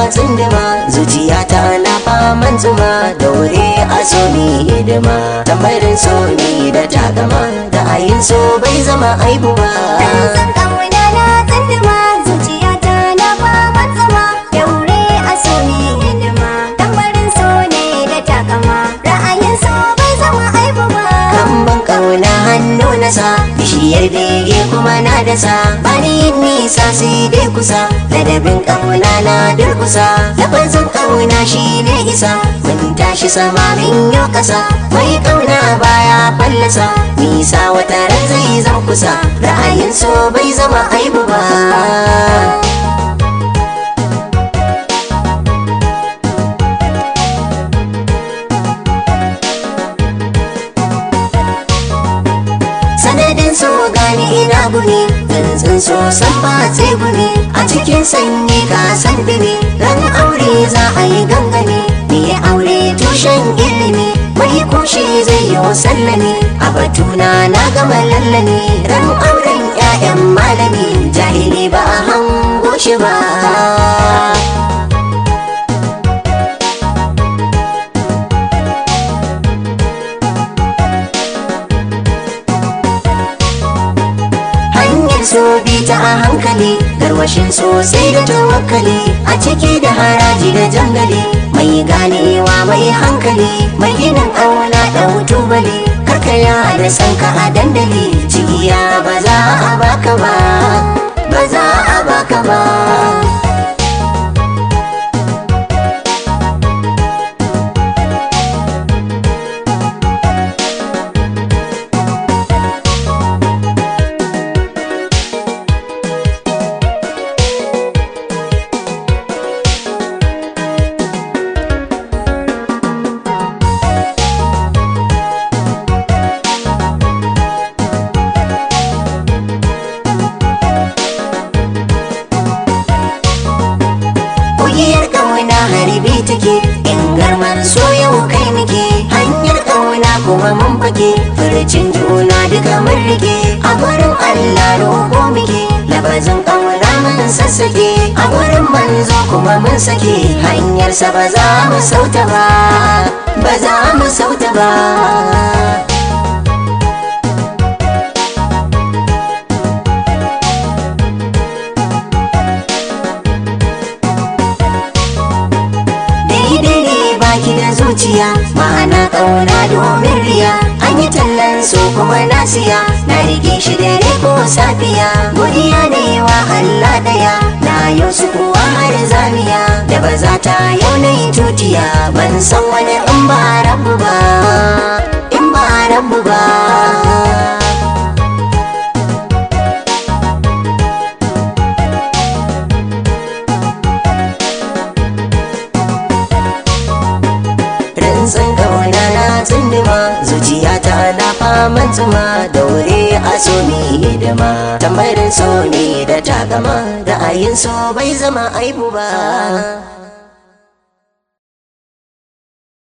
tsindima zuciyata na faman zuma daure a so ni hidima tambarin so ni da takama da ayin so bai zama aibu ba san kauna na tsindima zuciyata na fama zama daure a so ne hidima tambarin so ne da takama ra'ayin so bai zama aibu ba Kamban kauna hannu na sa bishiyar bege kuma na dasa bani yin nisa sai dai kusa ladabin kauna na durkusa lafazin kauna shi ne isa mun tashi sama min yau kasa mai kauna baya fallasa nisa wata ran zai zan kusa ra'ayin so bai zama aibu ba sanadin so gani ina guni tsuntsun so san ba sai guni a cikin sanyi ka san dumi ran aure za a yi gangane ni aure tushen ilimi mai kushe zai yi sallami a batuna na gama lallani ran auren 'ya'yan malami jahili ba a hango shi ba hanyar so bi ta a hankali garwashin sosai da tawakkali a ciki da haraji da jangali mai ganewa mai hankali mai ginin auna ɗau tubali karkaya da sanka a dandali cigiya ba za a baka ba ba za a baka ba Kugiyar ƙauna harbi take in garmar so yau kai muke hanyar ƙauna kuma mun fake furcin juna duka mun rike a gurin Allah roƙo muke labazin ƙauna mun sassake a gurin manzo kuma mun sake hanyarsa ba za mu sauta ba ba za mu sauta ba daidai ne baki da zuciya ma'ana ƙauna domin riya an yi tallan so kuma na siya na rike shi dare ko safiya godiya ne wa Allah daya na yau su kuwa har zamiya da ba za ta yau na yi tutiya ban san wani in ba rabu ba in ba rabu ba rantsan kauna na tsindima zuciyata na faman zuma daure a so ni hidima tambarin so ne da takama ra'ayin so bai zama aibu ba